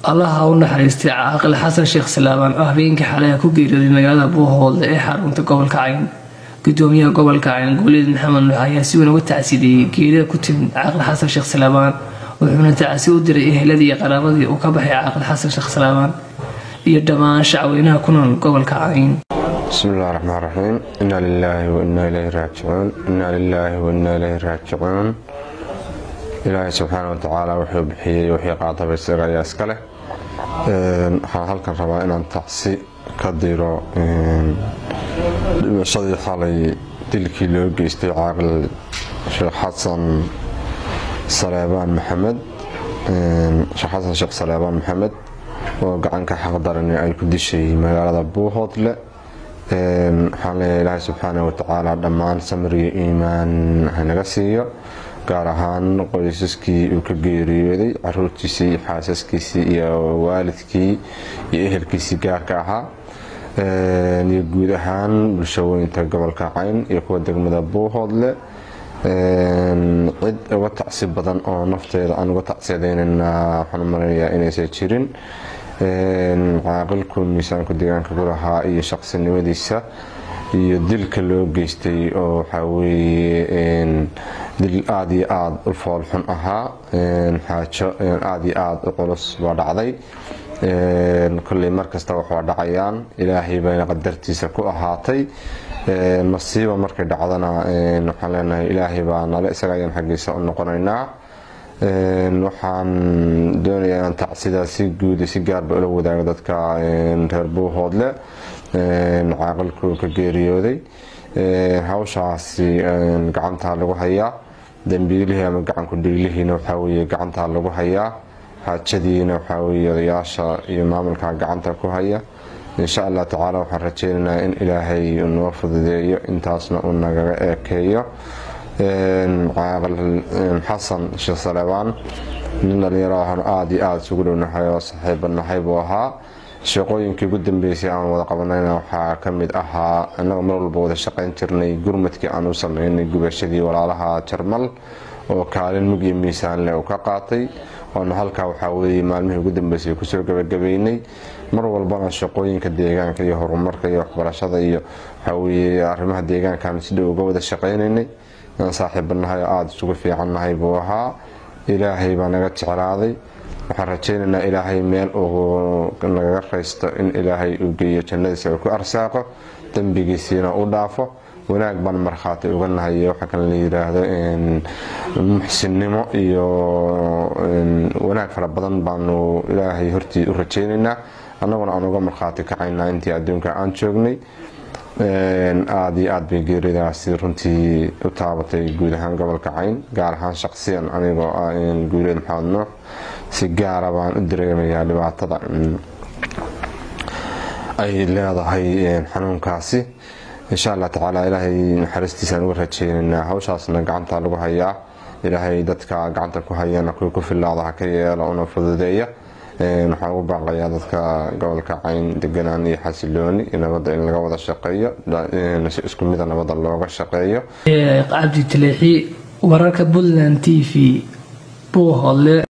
allaha u naxariistay caaqil xasan sheekh salaabaan oo habeenkii xalay ku geeriyooday magaalada buuhoolda ee xarunta gobolka cayn gudoomiyaha gobolka cayn goolid maxamed nuux ayaa si weyn uga tacsideeyey geerida ku timid caaqil xasan sheekh salaabaan wuxuuna tacsi u diray eheladii iyo qaraabadii uu ka baxay caaqil xasan sheekh salaabaan iyo dhammaan shacweynaha ku nool gobolka cayn bismi illahi raxmaan raxiim inaa lilaahi wainaa ileyhi raajicuun inaa lilaahi wainaa ileyhi raajicuun ilaahay subxaana watacaala wuxuu bixiyey wixii qaataba isaga ayaa iska leh waxaan halkan rabaa inaan tacsi ka diro dhimashadii xalay dilkii loo geystay caaqil sheekh xasan saleebaan maxamed sheekh xasan sheekh saleebaan maxamed oo gacanka xaqdarani ay ku dishay magaalada buuhoodle waxaan leeyahay ilaahay subxaana watacaala dhammaan samriyo iimaan hanaga siiyo gaar ahaan qoysaskii uu ka geeriyooday caruurtiisii xaasaskiisii iyo waalidkii iyo ehelkiisii gaarka ahaa iyo guud ahaan bulshooyinta gobolka cayn iyo kuwa degmada buuhoodle cid uga tacsi badan oo nafteeda aan uga tacsiyadeynana waxaan maranayaa inaysan jirin caaqilku miisaanku deegaanka ku lahaa iyo shaqsinimadiisa iyo dilka loo geystay oo waxaa weeye dil aada iyo aada u foolxun ahaa xaajo aada iyo aada u culus baa dhacday kolley markasta waxaa dhacayaan ilaahay bayna qadartiisa ku ahaatay masiiba markay dhacdana waxaan leenahay ilaahay baa nale isaga ayaan xaggiisa u noqonaynaa waxaan doonayaa inaan tacsidaa si guud si gaarba ula wadaago dadka reer buuhoodle caaqilku ka geeriyooday hawshaasi gacantaa lagu hayaa dambiilihii ama gacanku dhiilihiina waxaaweeye gacantaa lagu hayaa xaajadiina waxaaweeye odayaasha iyo maamulka gacanta ku haya insha allah tacaala waxaan rajeynaynaa in ilaahay noo fududeeyo intaasna uu nagaga eekeeyo caaqil xasan sheekh saleebaan nin dhalinyaro ahnu aada iyo aada isugu dhownahay oo saxiibanahay buu ahaa shaqooyinkii ugu dambeysay aan wada qabanayna waxaa ka mid ahaa innaga mar walba wada shaqayn jirnay gurmadkii aan u sameynay gubashadii walaalaha jarmal oo kaalin mug iyo miisaan leh uu ka qaatay waana halkaa waxaa weeye maalmihii ugu dambeysay kusoo gabagabeynay mar walbana shaqooyinka deegaanka iyo horumarka iyo waxbarashada iyo waxaaweeye arrimaha deegaankaan si dhow uga wada shaqaynaynay aan saaxiibanahay oo aada isugu fiicannahay buu ahaa ilaahay baa naga jeclaaday waxaan rajaynaynaa ilaahay meel uu nagaga raysto in ilaahay uu geeyo jannadiisa uu ku arsaaqo dembigiisiina u dhaafo wanaag baan markhaati uga nahay waxa kale la yiraahdo muxsinnimo iyo wanaag fara badan baanu ilaahay hortii u rajaynaynaa annaguna aan uga markhaati kacaynaa intii adduunka aan joognay aada iyo aada bay geeridaasi runtii u taabatay guud ahaan gobolka cayn gaar ahaan shaqsiyan anigoo ah guuleed maxamed nuux si gaara baan u dareemayaa dhibaatada ay leedahay xanuunkaasi insha allah tacaala ilaahay naxariistiisaan uga rajeynaynaa hawshaasna gacanta lagu hayaa ilaahay dadka gacanta ku hayana kuwii ku filaada ha ka yeelo una fududeeya waxaan ugu baaqayaa dadka gobolka cayn deganaan iyo xasilooni iyo nabadda in laga wada shaqeeyo si isku mida nabadda looga shaqeeyo cabdi taleexi wararka puntland t v buuhoodle